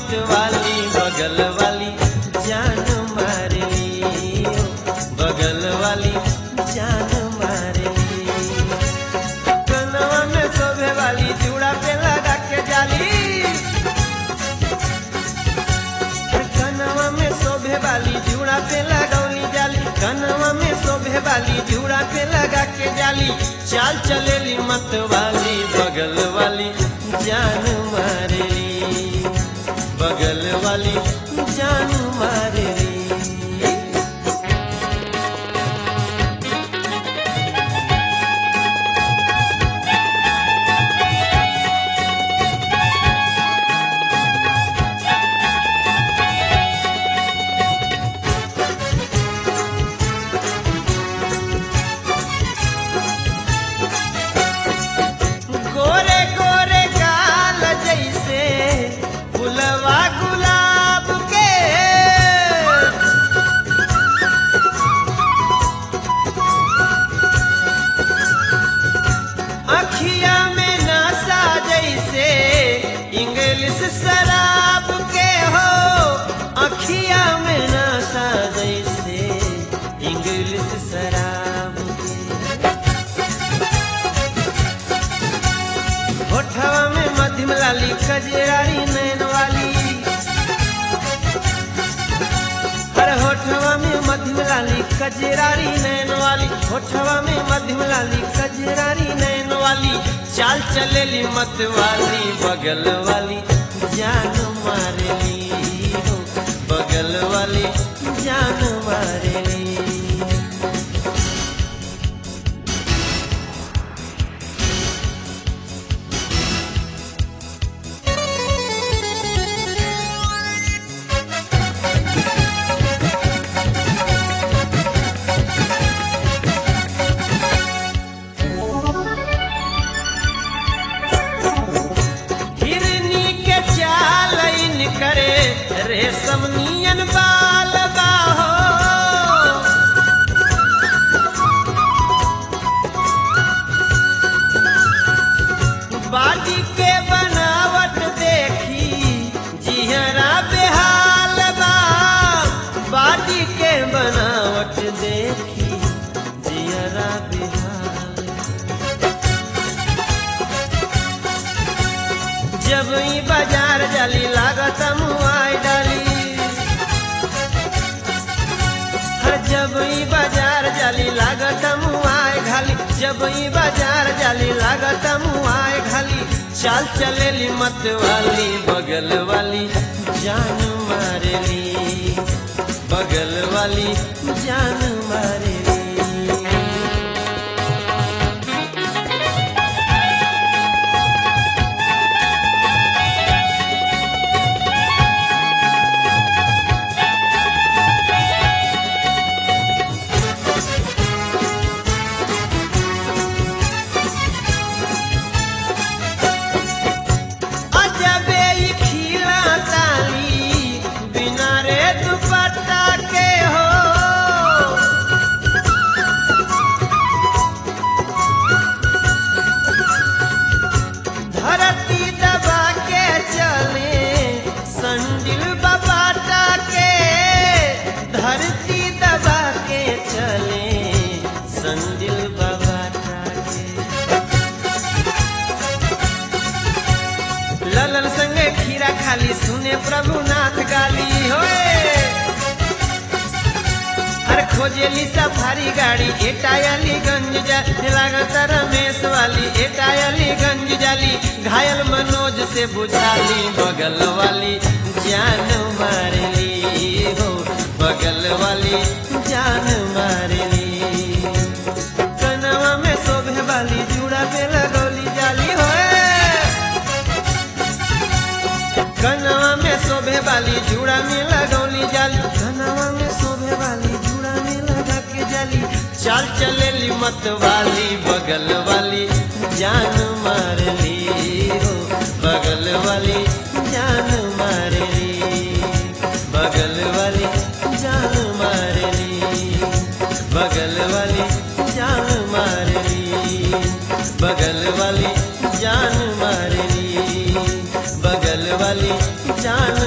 मत वाली बगल वाली जान मार ली बगल वाली जान मार ली कनवा में शोभे वाली चूड़ा पे लगा के जाली कनवा में शोभे वाली जूड़ा पे लगौली जाली कनवा में शोभे वाली जूड़ा पे लगा के जाली चाल चलेली मत वाली बगल वाली जान मारेली बगल वाली जान मारेली गोरे गोरे गाल जैसे फुलवा गुलाब के अखिया में नशा जैसे इंग्लिश शराब के हो अखिया में नशा जैसे इंग्लिश शराब के होठवा में मध्यम लाली कजरारी नैन वाली हर होठवा में मध्यम लाली कजरारी नैन वाली होठवा में मध्यम लाली कजरारी नैन वाली चाल चलेली मत वाली बगल वाली जान मारेली हो बगल वाली जान मारेली हिरनी के चाल इन करे रेशम नियन बाल बाहो बाडी के बनावट देखी जिहरा बेहाल बा बाडी के बनावट देखी जिहरा बेहाल जब ई बाजार जाली लागत मुआई डाली हर जब ई बाजार जाली लागत मुआई घाली जब ई बाजार जाली लागत मुआई घाली चाल चलेली मत वाली बगल वाली जान मारेली बगल वाली जान मारेली अजबे ई खिला ताली बिना रे दुपट्टा के हो धरती दबा के चले संडिल बबाटा के धरती दबा के चले संडिल बबाटा के ललन संगे खीरा खाली सुने प्रभुनाथ गाली होए हर खोजेली सफारी गाड़ी एटायली गंज जा लागत रमेश वाली एटायली गंज जाली घायल मनोज से बुझाली बगल वाली जान मारली हो बगल वाली जान मारली कनवा में शोभे वाली जूड़ा पे लगौली जाली होए कनवा में शोभे वाली जूड़ा में लगौली जाली कनवा में शोभे वाली जूड़ा में लगा के जाली चाल चलेली मत वाली बगल वाली जान मारली हो बगल वाली जान मारली बगल वाली जान मारली बगल वाली जान मारली बगल वाली जान मारली बगल वाली जान